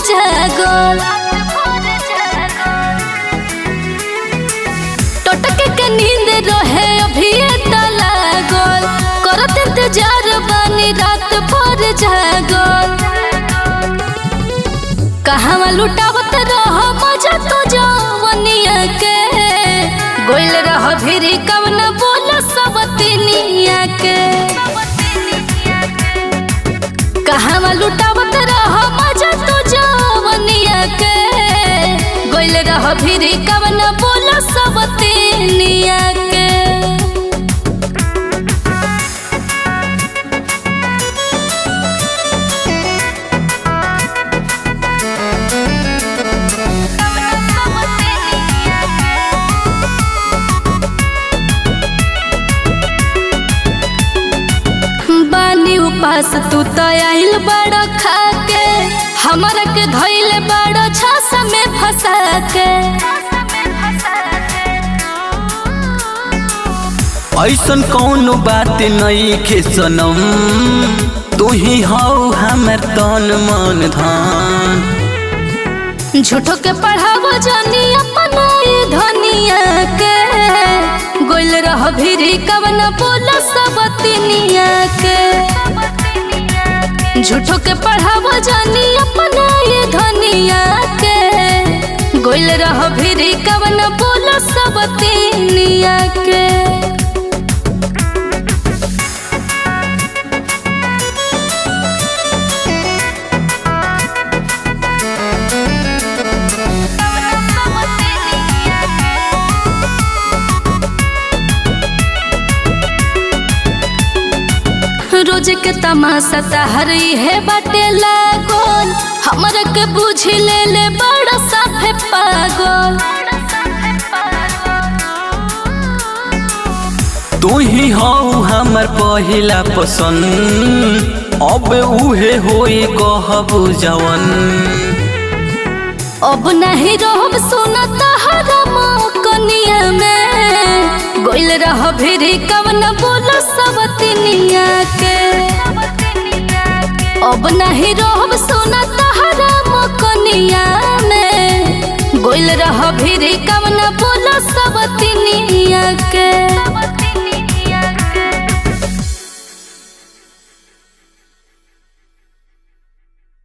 जागल टटके के नींद रहे अभी त लागल करत इंतजार बानी रात भर जागल कहवा लुटावत रह मजा तो जवनिया के गोइल रह भिरी कवन बोल सब तिनिया के कहवा लुटावत रह मजा तो जवनिया के गोइल रह भिरी कवन बोल सब तिनिया के बानी उपास तू तो आइल बड़ खा के हमरा के धइले बड़ छास में फंसा के ऐसन कौनो बात नहीं खे सनम तू ही हौ हमर तन मन धन झूठो के पढ़ावो जानी अपना ये धनिया के गोइल रह भिरी कवन बोल सब तिनिया के झूठो के पढ़ावो जानी अपना ये धनिया के गोइल रह भिरी कवन बोल सब तिनिया के रोज के तमाशा तहरी है बाटे लागल हमरा के बुझ ले ले बड़ा साफे पागल तू ही हौ हमर पहिला पसंद अब उहे होई कहबू जवन अब नहीं रहब सुना तहरा कनिया में गोइल रह भिरी कवन बोल सब तिनिया के अब नहीं रहब सुना तहरा कनिया में गोइल रह भिरी कवन बोल सब तिनिया के